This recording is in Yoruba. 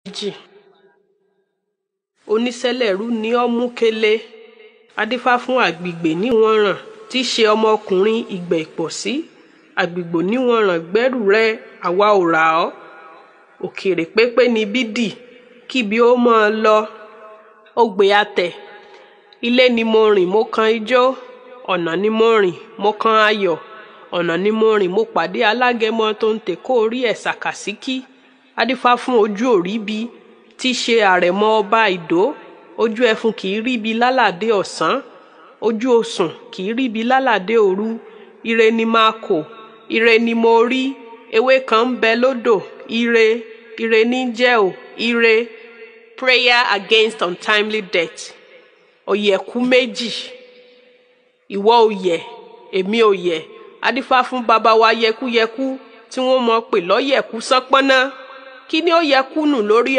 méjì onísẹ̀lẹ̀rú ní ọ̀mùkélé adífá fún àgbègbè níwọ̀nràn tí í ṣe ọmọkùnrin ìgbẹ́ ìpọ̀sí àgbègbè níwọ̀nràn gbẹ́rù rẹ àwa ò rà ọ́ òkèrè pépé ni bídì kíbi ó mọ́ ọ lọ ògbè àtẹ̀ ilé ni mo rìn mo kan ijó ọ̀nà ni mo rìn mo kan ayọ̀ ọ̀nà ni mo rìn mo pàdé alágẹmọ tó ń tè kó orí ẹ̀ ṣàkàsíkí adífá fún ojú òríbi tí í ṣe àrẹ̀mọ ọba ìdó ojú ẹfun kì í ríbi lálàdé ọ̀sán ojú osùn kì í ríbi lálàdé òru ire ni máa kò ire ni mo rí ewé kan ń bẹ lódò ire ire ní jẹ́ ò ire prayer against untimely death ọ̀yẹ̀kú méjì ìwọ òyẹ̀ èmi òyẹ̀ adífá fún bàbá wa yẹkúyẹkú tí wọ́n mọ̀ pé lọ́yẹ̀kú sánpọ́nná kí ni ó yẹ kú nù lórí